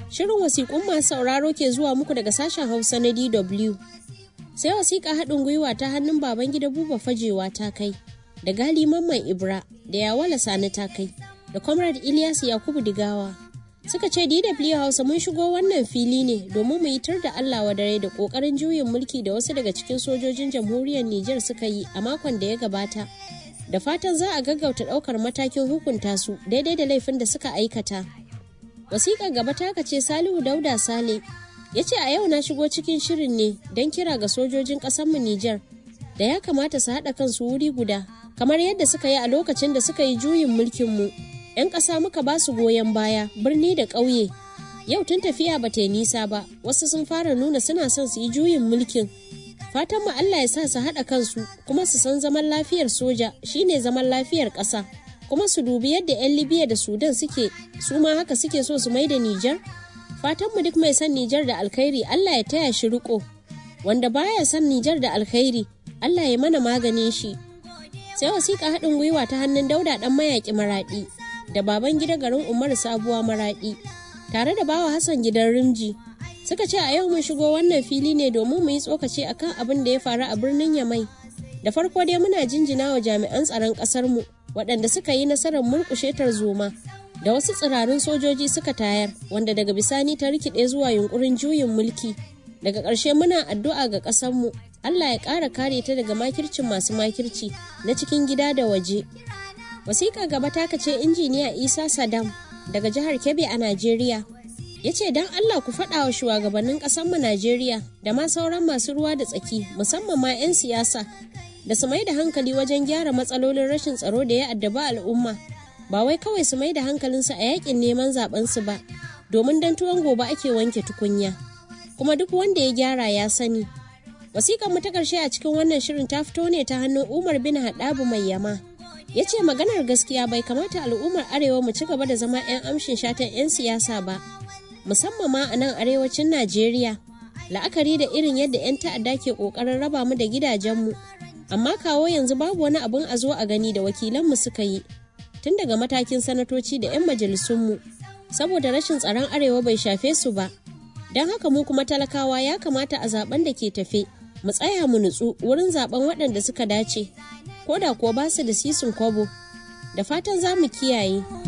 Shirin wasiƙun masu sauraro ke zuwa muku daga sashen Hausa na DW. Sai wasiƙa haɗin gwiwa ta hannun baban gida buba fajewa ta kai, da gali mamman Ibra, da yawala sani ta kai, da Comrade Ilyas Yakubu Digawa. Suka ce DW Hausa mun shigo wannan fili ne domin mu yitar da Allah wa dare da ƙoƙarin juyin mulki da wasu daga cikin sojojin jamhuriyar Nijar suka yi a makon da ya gabata. Da fatan za a gaggauta ɗaukar matakin hukunta su daidai da laifin da suka aikata. wasiƙar gaba taka ce salihu dauda sale ya ce a yau na shigo cikin shirin ne don kira ga sojojin ƙasarmu nijar da ya kamata su haɗa kansu wuri guda kamar yadda suka yi a lokacin da suka yi juyin mulkinmu 'yan ƙasa muka ba su goyon baya birni da ƙauye yau tun tafiya ba ta yi nisa ba wasu sun fara nuna suna son su yi juyin mulkin fatan mu Allah ya sa su haɗa kansu kuma su san zaman lafiyar soja shine zaman lafiyar ƙasa kuma su dubi yadda 'yan libya da sudan suke su ma haka suke so su mai da nijar fatanmu duk mai son nijar da alkhairi allah ya taya shi riko wanda baya son nijar da alkhairi allah ya mana maganin shi sai wasiƙa haɗin gwiwa ta hannun dauda ɗan mayaƙi maraɗi da baban gida garin umaru sabuwa maraɗi tare da bawa hassan gidan rimji suka ce a yau mun shigo wannan fili ne domin mu yi tsokaci akan abin da ya faru a birnin yamai da farko dai muna jinjina wa jami'an tsaron ƙasarmu waɗanda suka yi nasarar murƙushe tarzoma da wasu tsirarun sojoji suka tayar wanda daga bisani ta rikide zuwa yunkurin juyin mulki daga ƙarshe muna addu'a ga ƙasarmu Allah ya ƙara kare ta daga makircin masu makirci na cikin gida da waje wasiƙa gaba ta ce injiniya isa sadam daga jihar kebbi a najeriya ya ce don Allah ku faɗa wa shugabannin ƙasarmu najeriya da ma sauran masu ruwa da tsaki musamman ma 'yan siyasa da su mai da hankali wajen gyara matsalolin rashin tsaro da ya addaba al'umma ba wai kawai su mai da hankalinsu a yakin neman su ba domin dan tuwon gobe ake wanke tukunya kuma duk wanda ya gyara ya sani wasiƙar mu ta ƙarshe a cikin wannan shirin ta fito ne ta hannun umar bin haɗabu mai yama ya ce maganar gaskiya bai kamata al'ummar arewa mu ci gaba da zama 'yan amshin shatan 'yan siyasa ba musamman ma a nan arewacin najeriya la'akari da irin yadda 'yan ta'adda ke ƙoƙarin raba mu da gidajenmu amma kawo yanzu babu wani abun a zo a gani da wakilanmu suka yi tun daga matakin sanatoci da 'yan majalisunmu saboda rashin tsaron arewa bai shafe su ba don haka mu kuma talakawa ya kamata a zaben da ke tafe mu tsaya mu nutsu wurin zaben waɗanda suka dace ko da kuwa ba su da sisin kwabo da fatan za mu kiyaye